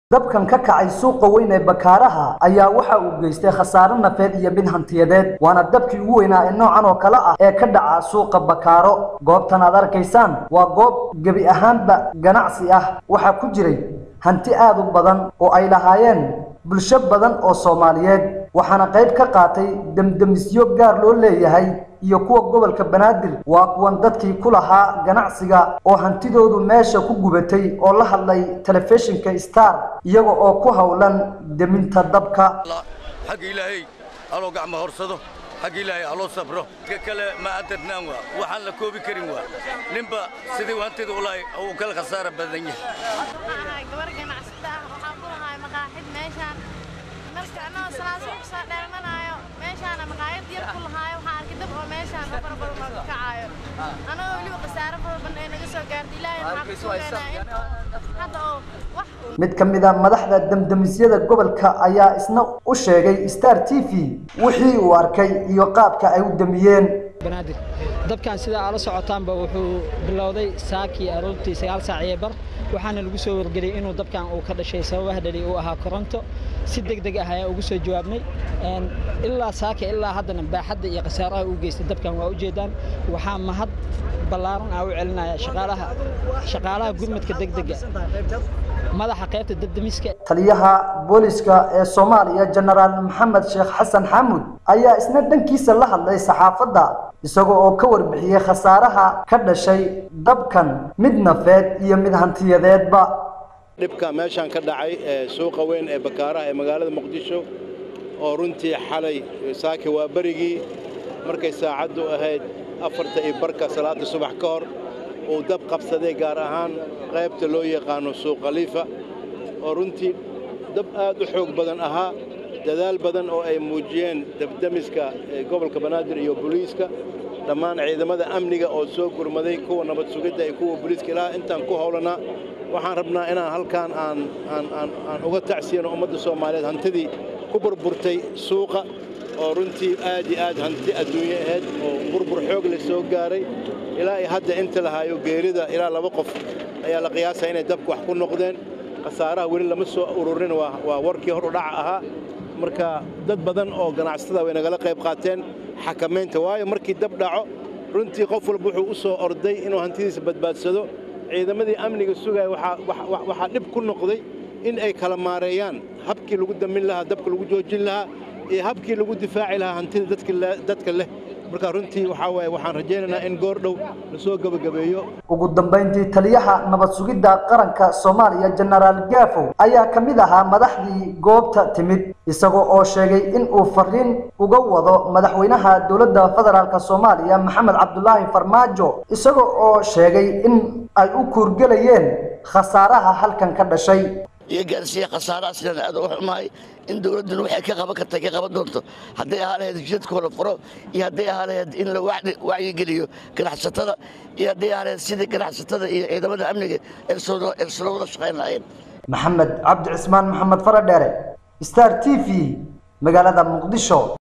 dabkan ka kacay suuqa weyn ee bakaaraha ayaa waxa uu geystay khasaare nafeed iyo mid hantiyadeed waana dabkii ugu weynaa ee noocan oo kale ah ee ka dhaca suuqa bakaaro goobtan aad arkaysaan waa goob gebi ahaanba ganacsi ah waxaa ku jiray hanti aad u badan oo ay lahaayeen bulsho badan oo soomaaliyeed waxaana qayb ka qaatay demdemisyo gaar loo leeyahay iyo kuwa gobolka banaadir waa kuwan dadkii ku lahaa ganacsiga oo hantidoodu meesha ku gubatay oo la hadlay telefishinka star iyaga oo ku howlan deminta dabka xagga ilaahay aloo gacma horsado xagga ilaahay aloo sabro ka kale ma adarnaan waa waxaan la koobi karin waa ninba sidii hantida u lahay uu kala khasaara badan yahay gabar ganacsata ah waxaan ku lahay maqaaxid meeshaan marka anagoo salaasoo ku soo dheelmanaayo meeshaana maqaayad yar ku lahaayo waxaan arkay dab oo meeshaan oo fara badan oo ka kacaayo anagoo weliba khasaaro fara badan ee naga soo gaartay ilaahay waxaan ku sugeenaa in hadda oo wax mid ka mid a madaxda demdemisyada gobolka ayaa isna u sheegay star t v wixii uu arkay iyo qaabka ay u demiyeen banaadir dabkan sida aad la socotaanba wuxuu bilowday saakii aroortii sagaal saac iyo bar waxaana lagu soo wargeliyey inuu dabkan uu ka dhashay sababaha dhali uu ahaa koronto si deg deg ah ayaa ugu soo jawaabnay ilaa saaka ilaa haddana baaxadda iyo khasaaraha uu geystay dabkan waa ujeedaan waxaa mahad ballaaran ah u celinaya shaqaalaha shaqaalaha gurmadka degdega madaxa qaybta dabdemiska taliyaha booliska ee soomaaliya jenaraal maxamed sheekh xasan xaamud ayaa isna dhankiisa la hadlay saxaafadda isaga oo ka warbixiyey khasaaraha ka dhashay dabkan mid nafeed iyo mid hantiyadeedba dhibka meeshaan ka dhacay ee suuqa weyn ee bakaaraha ee magaalada muqdisho oo runtii xalay saaki waa berigii markay saacaddu ahayd afarta iyo barka salaadda subax ka hor uu dab qabsaday gaar ahaan qaybta loo yaqaano suuq khaliifa oo runtii dab aad u xoog badan ahaa dadaal badan oo ay muujiyeen dabdemiska gobolka banaadir iyo booliiska dhammaan ciidamada amniga oo soo gurmaday kuwa nabad sugidda iyo kuwa booliiska ilaa intaan ku howlanaa waxaan rabnaa inaan halkaan aan aan uga tacsiyano ummadda soomaaliyeed hantidii ku burburtay suuqa oo runtii aad iyo aad hanti adduunye ahayd oo burbur xoog la soo gaaray ilaa ay hadda inta lahaayo geerida ilaa laba qof ayaa la qiyaasaa inay dabka wax ku noqdeen khasaaraha weli lama soo ururin waa warkii hor u dhaca ahaa marka dad badan oo ganacsatada way nagala qayb qaateen xakamaynta waayo markii dab dhaco runtii qof walba wuxuu u soo orday inuu hantidiisa badbaadsado ciidamadii amniga sugaya waxaa dhib ku noqday in ay kala maareeyaan habkii lagu damin lahaa dabka lagu joojin lahaa iyo habkii lagu difaaci lahaa hantida dadka leh marka runtii waxaa waaye waxaan rajaynaynaa in goor dhow lasoo gebagabeeyo ugu dambayntii taliyaha nabad sugidda qaranka soomaaliya jenaraal gaafow ayaa ka mid ahaa madaxdii goobta timid isagoo oo sheegay in uu fariin uga wado madaxweynaha dowladda federaalk soomaaliya maxamed cabdulaahi farmaajo isagoo oo sheegay in ay u kuurgelayeen khasaaraha halkan ka dhashay iyo gaarsiiya khasaaraha sidaan aad uga xumahay in dowladduna waxay ka qaban karta ka qaban doonto hadday ahaa lahayd jidadkoo la furo iyo hadday ahaa lahayd in la wacyigeliyo ganacsatada iyo hadday ahaa lahayd sidii ganacsatada iyo ciidamada amniga ersula wada shaqayn lahayn maxamed cabdi cismaan maxamed faradheere star t v magaalada muqdisho